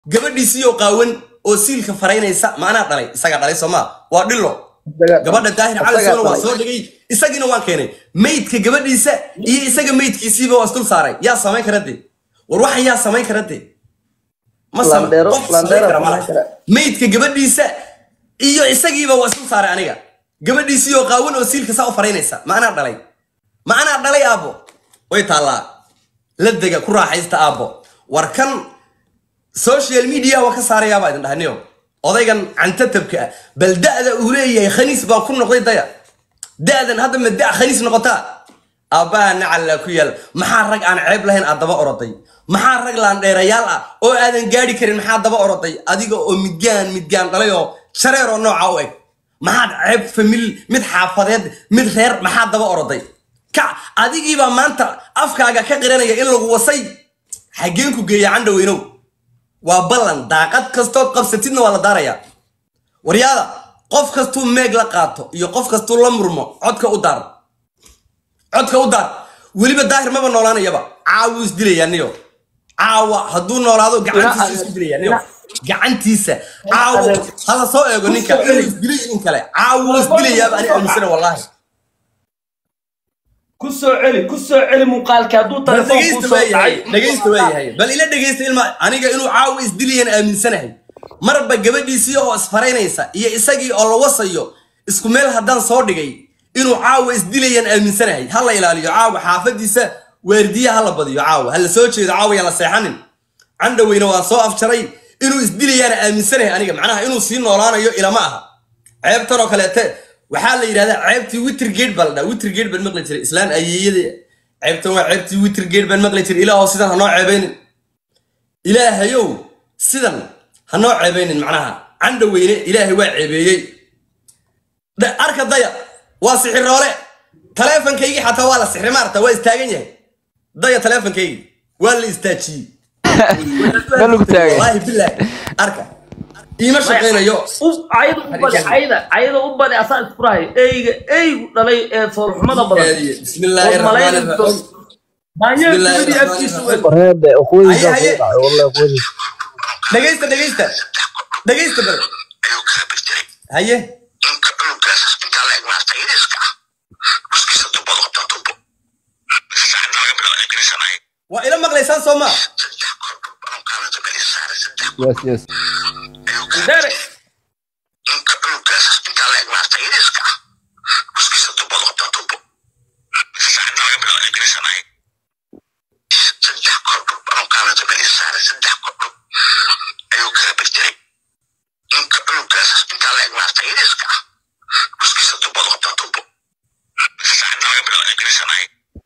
gabadhiisiiyoo qaawan oo siilka faraynaysa maanaa dhalay isagaa dhalay soomaa waa dhilo gabadha daahir cali soona waa soo dhigay isagiina waan keenay maydka gabadhiisa iyo isaga maydkiisiiba waa isdul saaray yaa samayn kara de war waxan yaa samayn kara de ma sama- Landero- qof samayn Landero kara ma samayn laha. kara. maydka gabadhiisa iyo isagiiba waa isdul saaray aniga gabadhiisiiyoo qaawan oo siilka saa u faraynaysa ma anaa dhalay ma anaa dhalay aabbo way taallaa la dega ku raaxaysta aabbo war kan social media waa ka saarayaabaa idin dhahniyo odaygan cantatabka ah bal da'da uu leeyahay khaniis baa ku noqday daya da'dan hadda ma da' khaniis noqotaa aabbaha nacallaa ku yaal maxaa rag aan ceeb lahayn aad daba oroday maxaa rag laandheerayaal ah oo aadan gaadhi karin maxaa daba oroday adiga oo midgaan midgaan dhalay oo shareer oo nooca u eg maxaad ceeb famil mid xaafadeed mid reer maxaa daba oroday ka adigiibaa maanta afkaaga ka qiranaya in lagu wasay xaggeen ku geeya candhaweynow waa ballan daaqad kastood qabsatidna waa la daarayaa waryaada qof kastuu meeg la qaato iyo qof kastuu la murmo codka u daar codka u daar weliba daahir maba noolaanayaba caawuu isdilayaa niyo caawa hadduu noolaado gacantiisa isku dilayaa niyo gacantiisa caawo hala soo eego ninka inuu isdilay in kale caawuu isdilayaaba ani aaminsana wallaahi ku soo celi ku soo celi muuqaalka hadduu bal telefoon dhegeysta kuu soo waayahay dhacay dhegeysta waayahay bal ila dhegeysta ilma aniga inuu caawa isdilayan aaminsanahay marba gabadhiisii oo isfaraynaysa iyo isagii oo la wasayo isku meel haddaan soo dhigay inuu caawa isdilayan aaminsanahay ha la ilaaliyo caawa xaafadiisa waardiya ha la badiyo caawa ha la soo jeedo caawa yaan la seexanin candhaweyne waan soo afjaray inuu isdilayaana aaminsanahay aniga macnaha inuu sii noolaanayo ilama aha ceebtan oo kaleete waxaa la yidhahdaa ceebtii witrgate baa la dhaha witrgate baan maqli jiray islaan ayeeyada ceebtan waa ceebtii witrgate baan maqli jiray ilaahow sidan ha noo ceebaynin ilaahayow sidan ha noo ceebaynin macnaha candhaweyne ilaahay waa ceebeeyey Da- arka daya waa sixiroole taleefankaygii xataa waa la sixri maarta waa istaagan yahay daya taleefankaygii waa la istaajiyey Ma lagu taagay? wallaahi bilaahi arka iima shaqaynayo U- ayada u badi ayada ayada u badi asaa isku rahay eyga eygu dhalay ee foolxumada badan بسم الله الرحمن الرحيم daanyeer Bismillaahi gabadhii rahmaani afkiisu rahiim. Warheede, ukhwadiisa Haye, haye. ku dhacay, wallahi ukhwadiisa. dhegaysta dhegaysta dhegaysta bal ayuu kala birtiray haye ninka cunugaas intaa la eg maarta yariiska ah uskiisa tubad qabtaa tubo saacadda laga bilaabo ingiriisan ahayd waa ila maqlaysaan soo maa saddex kor ankaana dabadii saaray saddex Yes, yes. ayuu kala dere ninka cunugaas intaa la eg maarta yariiska ah uskiisa tubad qabtaa tubo saacadda laga bilaabo ingiriisan ahayd saddex kor ankaana dabadii saaray saddex kor ayuu kala birtiray ninka cunugaas intaa la eg maarta yariiska ah uskiisa tubad qabtaa tubo saacadda laga bilaabo ingiriisan ahayd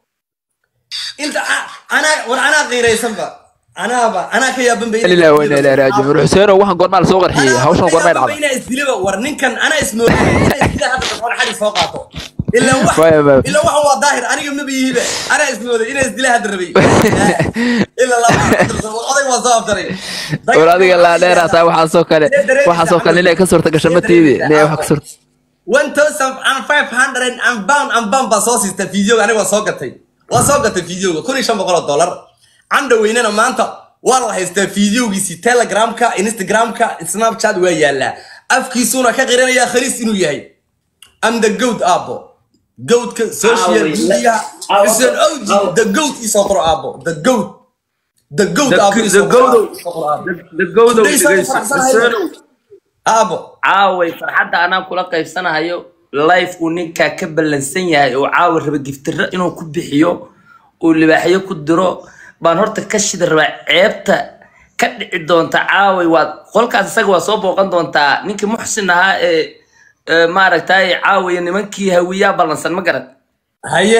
inta a- anaa war anaa qiiraysanba anaaba anaa ka yaaban bay ilaa weyna ilaa raajiun war xuseeno waxaan goormaa la soo qarxiyey hawshan goormay dhacday inaa isdilaba war ninkan anaa ismooday inaa isdila hadda dafan xali soo qaato ilaa wax Maya, maya. ilaa waxan waa daahir aniga maba yihibe anaa ismooday inaa isdila hadda rabay ilaa laba oday waa soo afdaray war adiga laa dheer hataa waxaasoo kale waxaasoo kale inay ka suurta gasho matiidi inay wax ka suurta one thousand and five hundred and pound and pound baa soo siista fideoga aniga waa soo gatay waa soo gatay fideoga kun iyo shan boqol oo dollar candha weynena maanta waa la haystaa fideogiisii telegramka instagramka snapchat waa yaalaa afkiisuuna ka qiranayaa khaliis inuu yahay am the goat aabo goatka social Aawi, media aawi, xuseen owji aawi. the goat isoo qoro aabo the goat the goat The- aabo the isoo qoro goat. isoo qoro aabo. dagowdow Today saan dhegeyso faraxsanahay. xuseenow aabo caaway farxadda anaa kula qaybsanahayo life uu ninkaa ka ballansan yahay oo caawa raba giftiro inuu ku bixiyo uu libaaxyo ku diro baan horta ka shida rabaa ceebta ka dhici doonta caaway waa qolkaas isaga waa soo booqan doontaa ninkii muxsin ahaa ee ee maaragtay caawaya nimankii hawiyaa ballansan ma garad haye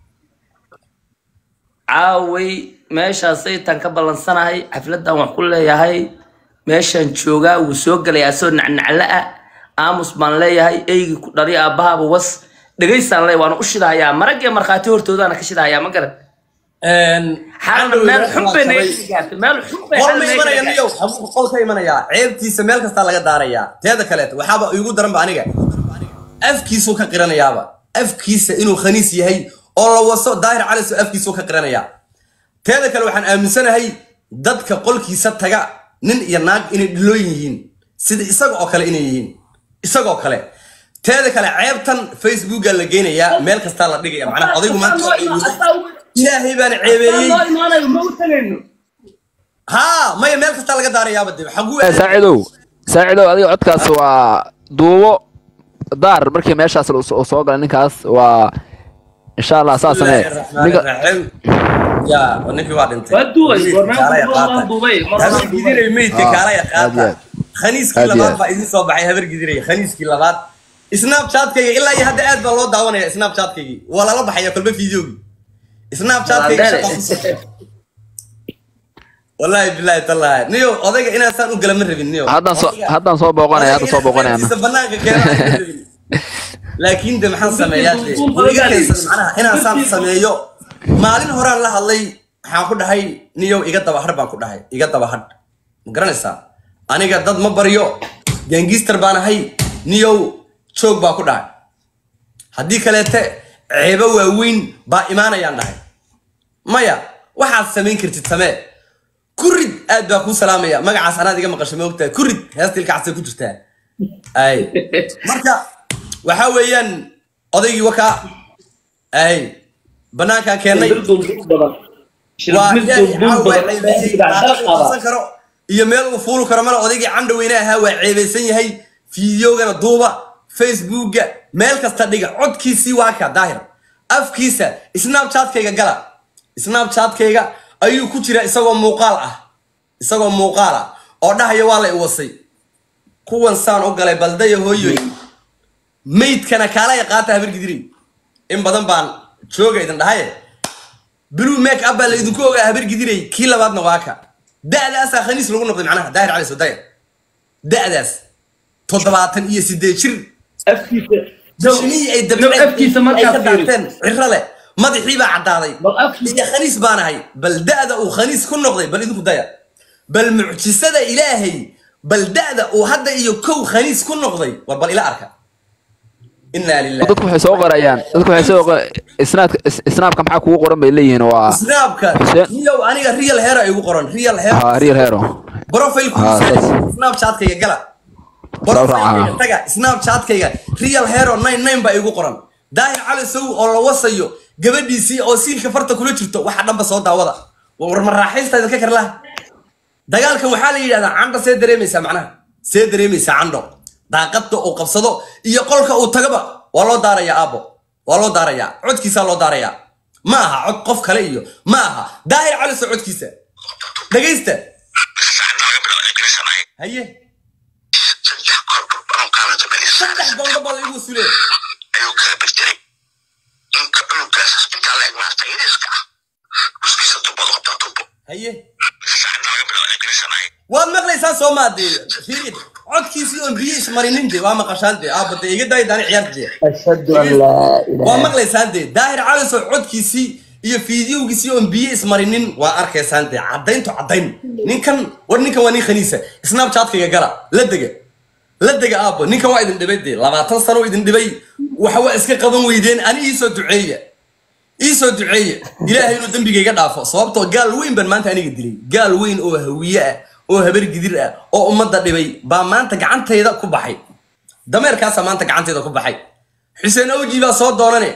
caaway meeshaasay tan ka ballansanahay xafladan wax ku leeyahay meeshaan joogaa wuu soo gelay asoo nacnacle ah aamus baan leeyahay eygii ku dhali aabbahaaba was dhegaystaan leeyahay waana u shidahayaa maragee markhaati hortoodaana ka shidahayaa ma garad xaalana meel xun bay naga gaartay meel xun bay qol xaalana ma naga imanaya gaartay. niyow habuu qol ka imanayaa ceebtiisa meel kastaa laga daarayaa teeda kaleeto waxaaba igu daranba aniga afkiisuu ka qiranayaaba afkiisa inuu khaniis yahay oo la waso daahir caliso afkiisuu ka qiranayaa teeda kale waxaan aaminsanahay dadka qolkiisa taga nin iyo naag inay dhilooyin yihiin sida isaga oo kale inay yihiin isagoo kale teeda kale ceebtan facebooka la geynayaa meel kastaa la dhigaya macnaha odaygu maanta waa ceebeeyey. ilaahay baan ceebeeyey haa maya meel kastaa laga daarayaaba de xaguu Eh, saacidow saacidow adiga codkaas waa duubo daar markii meeshaas uu soo soo galay ninkaas waa insha allah saa samee ninka ya ninkii waa dhintay Waa duubay, Meydka warnaan kaalaya duubay, qaata. waan duubay, mar habar waan duubay. gidiray meydka Ah, kaalaya aad qaata iyo aad. khaniiskii Aad iyo labaad aad. baa idin soo baxay habar gidiray khaniiskii labaad snapchatkayga ilaa iyo hadda aad baa loo daawanaya snapchatkaygii waa lala baxaya kolba fideogii snapchatkayga shaqa ku soo wallaahi bilaahi tallaahi niyo odayga inaan saan u gala ma rabin niyo haddaan soo haddaan soo booqanaya hadda soo booqanaya Odayga inaan banaanka keeno aan ma rabin. laakiin de maxaan sameeyaa de wuu iga haysan macnaha inaan saan sameeyo maalin horaan la hadlay waxaan ku dhahay niyow iga daba hadh baan ku dhahay iga daba hadh ma garanaysaa aniga dad ma baryo gaangister baan ahay niyow joog baa ku dhahay haddii kaleete ceebo waaweyn baa imaanayaan dhahay maya waxaad samayn kartid samee kurid aad baa kuu salaamaya magacaas anaad iga maqasho ma ogtahay kurid heesta ilkacaasay ku jirtaa ay marka waxaa weeyaan odaygii wakaa ay banaankaan keennay waa ilaahay caawa ceebeeyey daaqad uu qabsan karo iyo meel uu fuuli karo male odaygii candhaweyne ahaa waa ceebeysan yahay fideogana duuba facebooka meel kasta dhiga codkiisii waa ka daahir afkiisa snapchatkayga gala snapchatkayga ayuu ku jira isagoo muuqaal ah isagoo muuqaal ah oo dhahaya waa la iwasay kuwan saan u galay baldaya hooyoy maydkana kaalaya qaata habargidiray in badan baan jooga idin dhahaye blue make up baa laydinku ogaa habargidiray kii labaadna waa ka da'daasaa khaniis lagu noqday macnaha daahir cali sodaya da'daas toddobaatan iyo sideed jir shinihii ay dabceen afkiisa ay markaa ka fiiri. daanteen ciro leh madaxii baa caddaaday Bal afkiisa- iyo khaniis baan ahay bal da'da uu khaniis ku noqday bal idinku daya bal mucjisada ilaahay bal da'da uu hadda iyo kow khaniis ku noqday war bal ila arka inaa lilah dadku waxay soo qorayaan dadku waxay soo qor- isnaadka is- isnaabka maxaa kugu qoran bay leeyihiin waa snaabka Xuseen. niyow aniga real hero igu qoran real hero ha real hero profile Ah, saas. snapchatkayga gala Sawir profilekayga ah. taga snapchatkayga real hero 99 baa igu qoran daahir cali sow oo la wasayo gabadhiisii oo siilka farta kula jirto waxa dhanba soo daawada war ma raaxaysta idinka kar laha dagaalkan waxaa la yidhahdaa candho see dareemaysaa macnaha see dareemaysaa candho daaqadda uu qabsado iyo qolka uu tagaba waa loo daarayaa aabo waa loo daarayaa codkiisaa loo daarayaa ma aha cod qof kale iyo ma aha daahir cali sow codkiisa dhegaysta saacad laga bilaabo ingiriis aan ahay haye saddex kordhob anuu kaanata saddex melisaan gondo baa laigu sulee ayuu kala birtiray inka cunugaas intaa la eg maarta yariiska ah guskiisa tubadu qabtaa tubo haye saacad laga bilaabo ingiriis aan ahay waad maqlaysaa soo maadee fiirid codkiisii oon biyo ismarinin de waa maqashaan de aabade iga daay daani ciyaarta de ashhadu an laa waa ilaaha maqlaysaan de daahir calisow codkiisii iyo fiidiyowgiisii oon biyo ismarinin waa arkaysaan de caddaynto caddayn ninkan war ninkan waa nin khaniisa snapchatkayga gala la dega la dega aabo ninkan waa idin dhibay de labaatan sano idin dhibay waxa waa iska qaban weydeen ani iisoo duceeya iisoo duceeye ilaahay inuu dembigayga dhaafo sababtoo gaal weyn baan maanta aniga dilay gaal weyn oo hawiye ah oo habar gidir ah oo ummadda dhibay baa maanta gacantayda ku baxay dameerkaasaa maanta gacantayda ku baxay xuseen awji baa soo doonane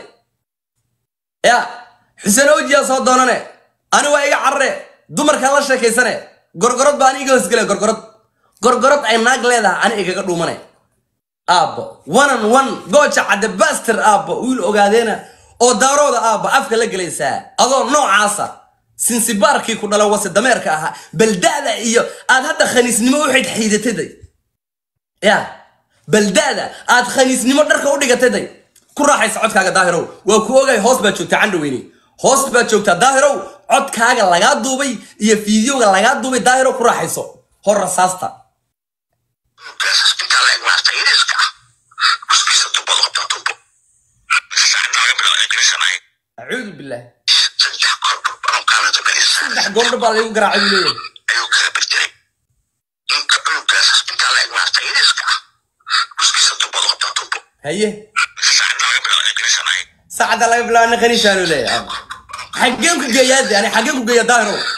ya xuseen awji baa soo doonane ani waa iga carare dumarkaa la sheekaysane gorgorod baa ani iga hoosgele gorgorod gorgorod ay naag leedahay ani igaga dhuumane aabbo wanan wan gooja cadde baster aabbo wiil ogaadeena oo daarooda aabbo afka la gelaysaa adoo noocaasa sinsibaarkii ku dhala wase dameerka ahaa baldaada iyo aad hadda khaniisnimo u xidxiidataday ya baldaada aad khaniisnimo dharka u dhigataday ku raaxaysa codkaaga daahirow waa ku ogahay hoos baad joogtaa candhaweyne hoos baad joogtaa daahirow codkaaga lagaa duubay iyo fiidiyowga lagaa duubay daahirow ku raaxayso hor rasaasta cunugaas intaa la eg maarta yariiska ah guskiisa tubadu qabtaa tubo saacad laga bilaabo ingiriis aan ahay acuudu billaah saddex kordhob anuu kaanata melisaan saddex goondho baa laygu garaacay buu leeyahay ayuu kala birtiray inka cunugaas intaa la eg maarta yariiska ah guskiisa tubadu qabtaa tubo haye saacad laga bilaabo ingiriis aan ahay saacadda laga bilaabo nin khaniisaanu leeyahay xaggeen ku geeyaa de ani xaggeen ku geeya daahirow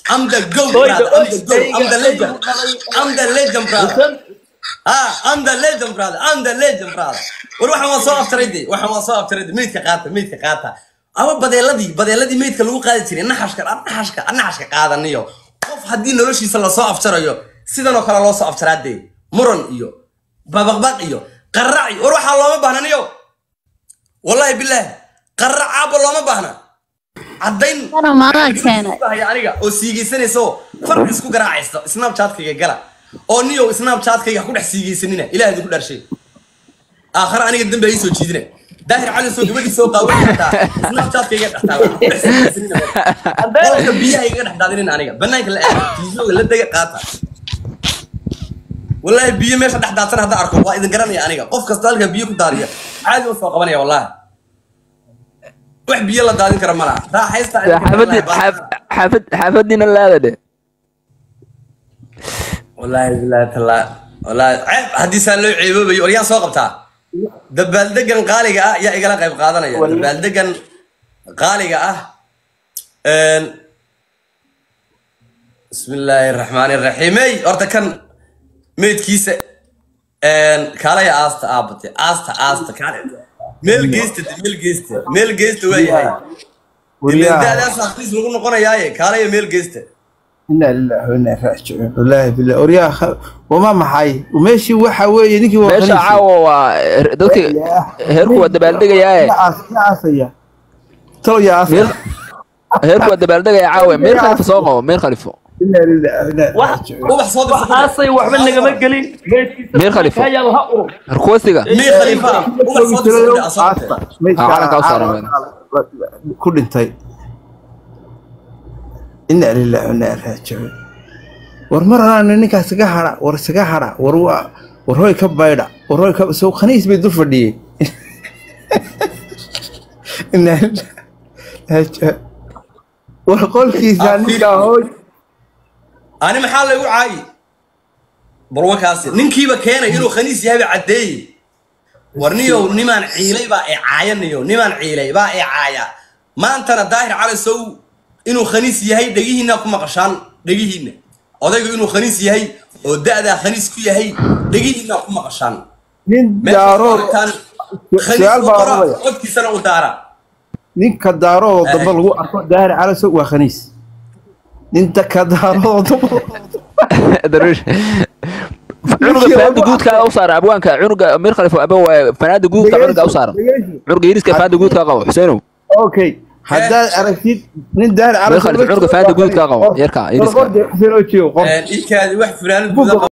I'm the goat, Oy, brother. oy, I'm the goat. I'm the legend. I'm the legend, brother. Ah, I'm the legend, brother. I'm the legend, brother. war waxaan waa soo aftirayde waxaan waa soo aftirayde meydka qaata meydka qaata ama badeeladii badeeladii meydka lagu qaadi jiray naxashka naxashka naxashka qaadaniyo qof haddii noloshiisa lasoo afjarayo sidan oo kale loo soo afjaraadee muran iyo babaqbaq iyo qarac iyo war waxaa looma baahnaniyo wallahi bilaahi qarac aabba looma baahna caddayn Kana maadaa keenay. haya aniga oo siigeysanaysa oo far isku garaacaysta snapchatkayga gala oo niyow snapchatkayga ha ku dhex siigeysanina ilaah idinku dharshay aakhare aniga dambe ha ii soo jiidina daahir cali soo gabadhii soo qaawan kartaa snapchatkayga dhex taala ha ku dhex siigeysanina qolka biyaha iga dhex daadinin aniga banaanka la aada tiisooga la dega qaata wallaahi biyo meesha dhex daadsan haddaan arko waa idin garanaya aniga qof kasta halka biyo ku daadiya caadi u soo qabanaya wallaahi wax biyo la daadin kara ma laha raaxaysta xaafadii xaafad xaafadiina laada dhe wallaahi bilaahi tallaa wallaahi ceeb haddii saa loo ceeboobayo war yaa soo qabtaa dabaaldegan qaaliga ah yaa igala qayb qaadanaya dabaaldegan qaaliga ah een, bismillaahi raxmaani raxiimey horta kan meydkiisa een, kaalaya aasta aabate aasta aasta kaale meel geysta de, meel geysta meel geysta waa yahay Wariyaha. daadaas akhriis lagu noqonayaaye kaalaya meel geysta inaa lillahi wa inaa ilaihi raajicuun wallaahi billah oryaha wama maxay meeshii waxa weeye ninkii waa meesha khaniis. caawa waa dadka heerku waa dabaaldegayaaye Yaa aas- yaa aasaya talo yaa aasaya Meel- heerku waa dabaaldegaya caawa meer khalifa soo qabo meer khalifo inaa lillahi wa inaa ilaihi wax raajicuun ubax soo wax dirso aasay waxba nagama gelin meedkiisa Meer Khalifa. ka yaal ha urur harkuwasiga mii khaliifa ubax soo dirso asoo Aasta. Meydka Ah, calanka u saaran caawa- ku dhintay inaa lillahi wa inaa ilaihi raajicuun war mar anaana ninkaas iga hadha war isaga hadha war waa war hoy ka baydha war hoy ka soo khaniis bay dul fadhiyey inaa lillahi raajicuun war qolkiisa Ah, ninkaa hooy ani maxaa laygu caayi barwakaasi ninkiiba keenay inuu khaniis yahay baa caddeeyey war niyow nimaan ciilay baa i caaya niyo nimaan ciilay baa i caaya maantana daahir cali sow inuu khaniis yahay dhegihiinna ku maqashaan dhegihiinna odaygu inuu khaniis yahay oo da'daa khaniis ku yahay dhegihiinna ku maqashaan nin meesha daarood arkaan khaniis su'aal u baa qora odhanaya. codkiisana u daara ninka daaroodoo dambe lagu arko daahir calaso waa khaniis ninta ka daaroodoo dambe darwiish cunuga fanaanda guudkaa u saara abwaanka cunuga meer khalifa aba waa fanaanda guudka cunuga u saara cunuga yiriska fanaanda guudkaa qabo xuseenow okay haddaad aragtid nin daahir Meel khalifa, cunuga fanaanda guudka qabo, yarka, yariska. xuseen oo joogo qof ikaadi wax fulaanad guuda